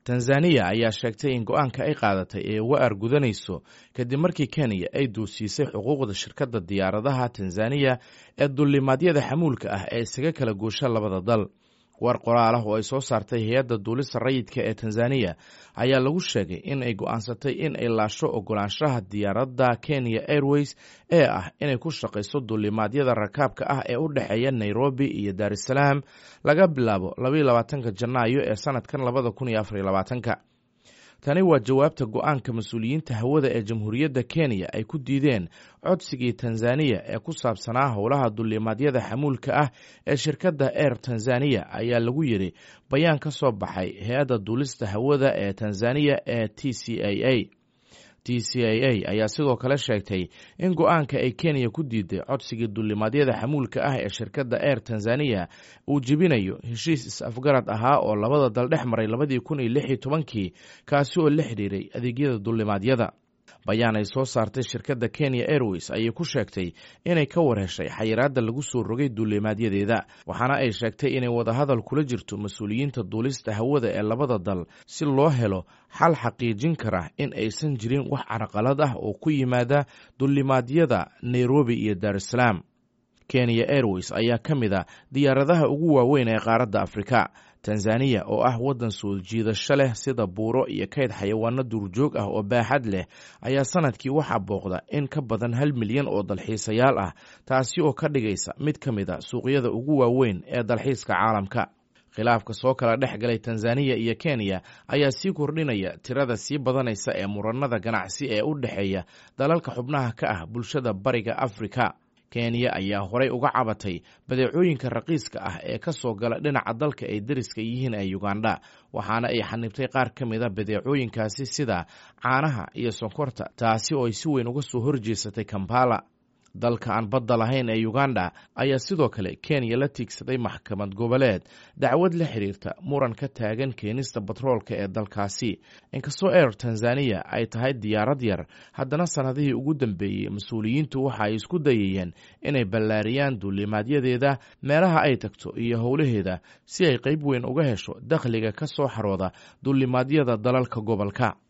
tanzaniya ayaa sheegtay in go-aanka ay qaadatay ee uga argudanayso kadib markii kenya ay duusiisay xuquuqda shirkadda diyaaradaha tanzaniya ee dullimaadyada xamuulka ah ee isaga kala goosha labada dal war qoraal ah oo ay soo saartay hay-adda duulista rayidka ee tanzaniya ayaa lagu sheegay in ay go-aansatay in ay laasho ogolaanshaha diyaaradda kenya airways ee ah inay ku shaqayso dullimaadyada rakaabka ah ee u dhexeeya nairobi iyo daarusalaam laga bilaabo labaiyo labaatanka janaayo ee sanadkan labada kun iyo afariyo labaatanka tani waa jawaabta go-aanka mas-uuliyiinta hawada ee jamhuuriyadda kenya ay ku diideen codsigii tanzaniya ee ku saabsanaa howlaha dullimaadyada xamuulka ah ee shirkadda air tanzaniya ayaa lagu yidhi bayaan ka soo baxay hay-adda duulista hawada ee tanzaniya ee t c a a t c a a ayaa sidoo kale sheegtay in go-aanka ay kenya ku diiday codsigii dullimaadyada xamuulka ah ee shirkadda air tanzaniya uu jebinayo heshiis is-afgarad ahaa oo labada dal dhex maray labadii kun iyo lix iyo tobankii kaasi oo la xidhiiray adeegyada dullimaadyada bayaan ay soo saartay shirkadda kenya airways ayay ku sheegtay inay ka war heshay xayiraadda lagu soo rogay duulimaadyadeeda waxaana ay sheegtay inay wadahadal kula jirto mas-uuliyiinta duulista hawada ee labada dal si loo helo xal xaqiijin kara in aysan jirin wax carqalad ah oo ku yimaada dullimaadyada nairobi iyo daarusalaam kenya airways ayaa ka mid a diyaaradaha ugu waaweyn ee qaaradda afrika tanzaniya oo ah waddan soo jiidasho leh sida buuro iyo kayd xayawaano duurjoog ah oo baaxad leh ayaa sanadkii waxaa booqda in ka badan hal milyan oo dalxiisayaal ah taasi oo ka dhigaysa mid ka mid a suuqyada ugu waaweyn ee dalxiiska caalamka khilaafka soo kala dhex galay tanzaniya iyo kenya ayaa sii kordhinaya tirada sii badanaysa ee muranada ganacsi ee u dhexeeya dalalka xubnaha ka ah bulshada bariga afrika kenya ayaa horey uga cabatay badeecooyinka raqiiska ah ee ka soo gala dhinaca dalka ay deriska yihiin ee uganda waxaana ay xanibtay qaar ka mid a badeecooyinkaasi sida caanaha iyo sonkorta taasi oo ay si weyn uga soo horjeesatay kampala dalka aan badda lahayn ee uganda ayaa sidoo kale kenya la tiigsaday maxkamad goboleed dacwad la xiriirta muran ka taagan keenista batroolka ee dalkaasi inkastoo air tanzaniya ay tahay diyaarad yar haddana sannadihii ugu dambeeyey mas-uuliyiintu waxa ay isku dayayeen inay ballaariyaan duulimaadyadeeda meelaha ay tagto iyo howlaheeda si ay qayb weyn uga hesho dakhliga ka soo xarooda duulimaadyada dalalka gobolka